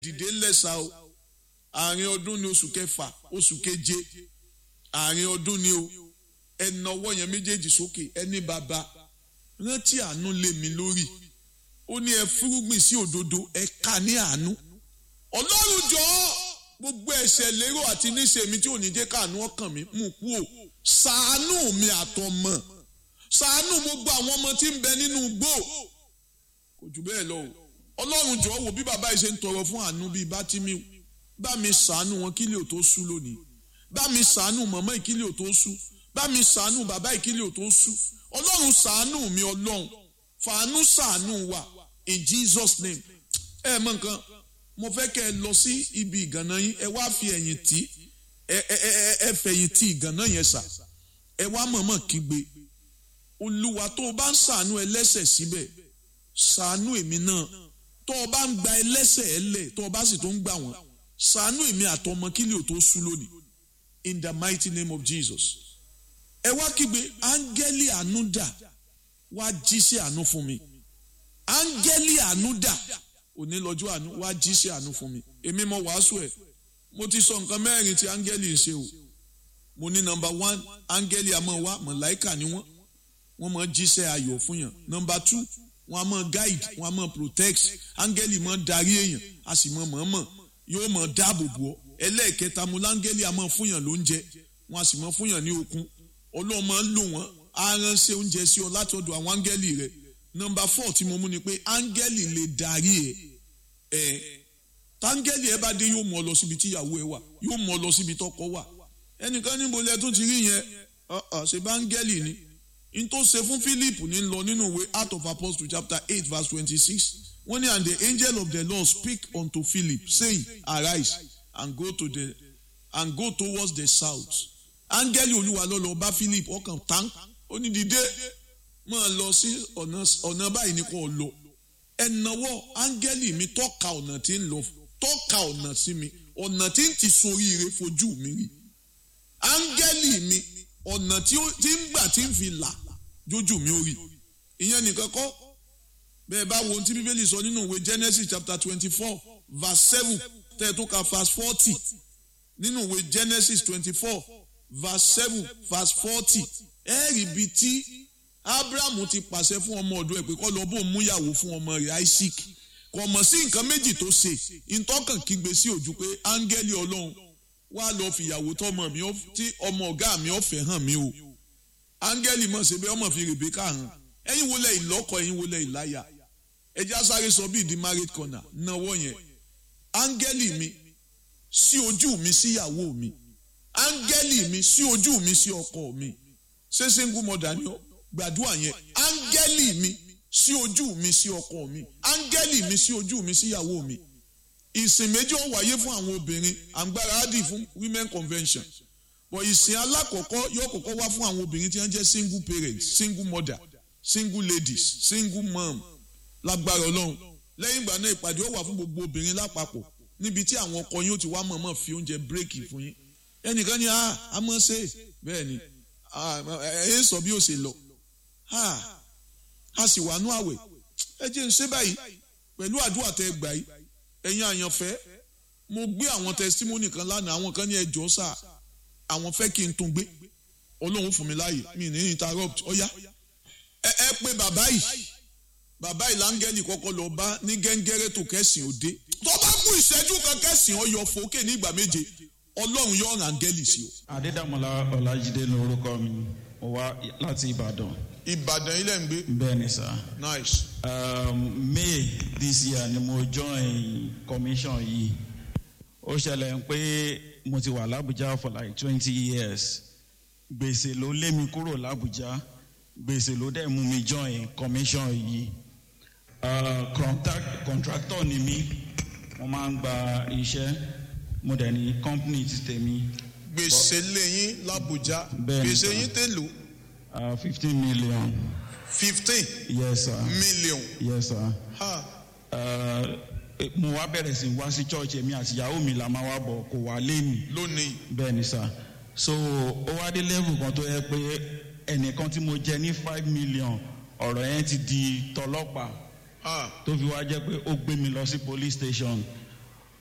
dìde lẹ́sà o àárín ọdún ní oṣù kẹfà oṣù keje àárín ọdún ní o ẹ nawọ́ yẹn méjèèjì sókè ẹni bàbá rántí àánú lé mi lórí ó ní ẹ fúrúgbìn sí òdodo ẹ ká ní àánú ọlọ́run jọ̀ọ́ gbogbo ẹ̀ṣẹ̀ lérò àti níṣe mi tí ò ní jẹ́ káàánú ọkàn mi mú kú o ṣàánú mi àtọmọ ṣàánú gbogbo àwọn ọmọ tí ń bẹ nínú igbó kò jù bẹ́ẹ̀ lọ o ọlọ́run jọ̀ọ́ wò bí bàbá yìí ṣe ń tọrọ fún àánú bíi bátìmí bá mi ṣàánú wọn kílẹ̀ ò tó sú lónìí bá mi ṣàánú mọ̀mọ́ ìkílẹ̀ ò tó sú bá mi ṣàánú bàbá ìkílẹ̀ ò tó sú ọlọ́run ṣàánú mi ọlọ́run fàánú ṣàánú wa in Jesus name ẹ mọ nǹkan mo fẹ́ kẹ́ ẹ lọ sí ibi ìgànná yín ẹ wá fi ẹ̀yìn tì ẹ ẹ ẹ ẹ fẹ̀yìn tì ìgànná yẹn sà ẹ wá mọ̀mọ́ kígbe olúwa tó o bá ń ṣàánú ẹlẹ́ṣẹ̀ síbẹ̀ ṣàánú èmi náà tó o bá ń gba ẹlẹ́ṣẹ̀ ẹ lẹ̀ tó o bá sì tó ń gbà wọ́n ṣàánú èmi àtọmọ kílẹ̀ ò tó sú lónìí in the mighty name of Jesus ẹ wá kígbe áńgẹ́lì àánú dà wá jíṣẹ́ àánú fún mi áńgẹ́lì àánú dà òní lọ́jọ́ àánú wá jíṣẹ́ àánú fún mi èmi mo wàásù ẹ̀ mo ti sọ nǹkan mẹ́rin tí áńgẹ́lì ń ṣe o mo ní nọmba one áńgẹ́lì àmọ́ wá mọ̀láìkà ni wọ́n wọ́n mọ̀ jíṣẹ́ ayọ̀ fún yàn nọmba two wọ́n á mọ̀ guide wọ́n á mọ̀ protect áńgẹ́lì mọ̀ darí èèyàn a sì mọ̀ mọ̀ọ́mọ̀ yóò mọ̀ dáàbò bò ọ́ ẹlẹ́ẹ̀kẹta mo láńgẹ́lì àmọ́ fún yàn lóúnjẹ wọ́n á sì mọ̀ fún yàn ní okun ọlọ́run máa ń lò wọ́n á ránṣẹ́ oúnjẹ sí ọ látọ̀dọ̀ àwọn áńgẹ́lì rẹ̀ nọmba four tí mo mú ni pé áńgẹ́lì lè darí ẹ ẹ táńgẹ́lì ẹ bá dé yóò mú ọ lọ síbi tí ìyàwó ẹ wà yóò mú ọ lọ síbi tọkọ wà ẹnìkan níbo lẹ tún ti rí yẹn ṣe bá áńgẹ́lì ni n tó ṣe fún Philip ní lọ nínú ìwé Acts of Apostles chapter eight verse twenty-six wọ́n ní and the angel of the Lord speak unto Philip saying arise and go to the and go towards the south áńgẹ́lì olúwa ló lọ bá Philip ọkàn tán ó ní dìde máa lọ sí ọ̀nà báyìí ní kò lọ ẹ̀nàwọ́ áńgẹ́lì mi tọ́ka ọ̀nà tí ń lọ tọ́ka ọ̀nà sí mi ọ̀nà tí ń ti soríire fojú mi rí áńgẹ́lì mi ọ̀nà tí ń gbà tí ń fi là jójú mi ó rí ìyẹn nìkan kọ́ bẹ́ẹ̀ bá wo ohun tí bíbélì sọ nínú ìwé Genesis chapter twenty four verse seven tẹ́ẹ̀tún ka verse forty nínú ìwé Genesis twenty four verse seven verse forty ẹ̀ẹ́rì bíi tí abrahamu ti pàṣẹ fún ọmọ ọ̀dọ̀ ẹ̀ pé kó lọ bó ń múyàwó fún ọmọ rẹ̀ isaac kò mọ̀ sí nǹkan méjì tó ṣe ìtọ́kàn kígbe sí ojú pé áńgẹ́lì ọlọ́run wá lọ fìyàwó tọmọ mi tí ọmọ ọ̀gá mi ọ̀fẹ́ hàn mí o áńgẹ́lì mọ̀ ṣe bí ọmọ fi rèbékà hàn ẹ̀yin wo lẹ̀ ìlọ́kọ ẹ̀yin wo lẹ̀ ìláyà ẹjẹ́ asáré sọ bíi di married corner náwó yẹn áńgẹ́lì mi sí ojú mi síyàwó mi áńgẹ́lì mi sí ojú mi sí ọkọ mi ṣé single mother ni ọ́ gbàdúrà yẹn áńgẹ́lì mi sí ojú mi sí ọkọ mi áńgẹ́lì mi sí ojú mi síyàwó mi ìsìn méjì ó wáyé fún àwọn obìnrin àǹgbáradì fún women convention but ìsìn alákọ̀ọ́kọ́ yóò kọ́kọ́ wá fún àwọn obìnrin tí wọ́n jẹ́ single parents single mother single ladies single mom lágbára ọlọ́run lẹ́yìn ìgbà náà ìpàdé ó wà fún gbogbo obìnrin lápapọ̀ níbi tí àwọn ọkọ yín ó ti wá mọ̀ọ́mọ̀ fi oúnjẹ bírèkì fún yín ẹnìkan ní a mọ̀ ṣe bẹ́ẹ̀ ni ẹ ń sọ bí ó ṣe lọ a sì wà nú àwẹ̀ ẹ jẹ́ ń ṣe báyìí pẹ̀lú àdúrà tẹ gbà yìí ẹ̀yin àyànfẹ́ mo gbé àwọn testimony kan lánàá àwọn kan ní ẹjọ́ sà àwọn fẹ́ kí n tún gbé ọlọ́run fún mi láàyè mi ní interrupt ọ̀yá ẹ ẹ pé bàbá yìí bàbá yìí láńgẹ́lì kọ́kọ́ lọ bá ní gẹ́ngẹ́rẹ́ tó kẹ́sìn òde tó bá kú ìṣẹ́jú kan kẹ́sìn ọyọ fòkè ní ìgbà méje ọlọ́run yóò rán áńgẹ́lì sí o. adédàmọ́lá ọlájídé lórúkọ mi mo wá láti ìbàdàn. ìbàdàn ilẹ̀ ń gbé. bẹ́ẹ̀ ni sá. nice. Um, may this year ni mo join commission yìí ó ṣẹlẹ̀ pé mo ti wà lábújá for like twenty years gbèsè ló lé mi kúrò lábújá gbèsè ló dẹ̀ mú mi join commission yìí uh, contact, contractor ni mí mo máa ń gba iṣẹ́ mo dẹ̀ ní company ti tèmi. gbèsè lẹ́yìn làbújá Bẹ́ẹ̀ni, gbèsè sir. yín tèlò Uh, fifteen million. fifteen yes sir. million. yes sir. Ha. Uh, mo wá bẹ̀rẹ̀ sí wá sí church èmi àti ìyàwó mi la máa wá bọ̀ kò wá lé mi lónìí. bẹ́ẹ̀ ni sà so ó wá dé level kan tó yẹ pé ẹnìkan tí mo jẹ ní five million ọ̀rọ̀ yẹn ti di tọlọ́pàá Ha. tó fi wá jẹ́ pé ó gbé mi lọ sí police station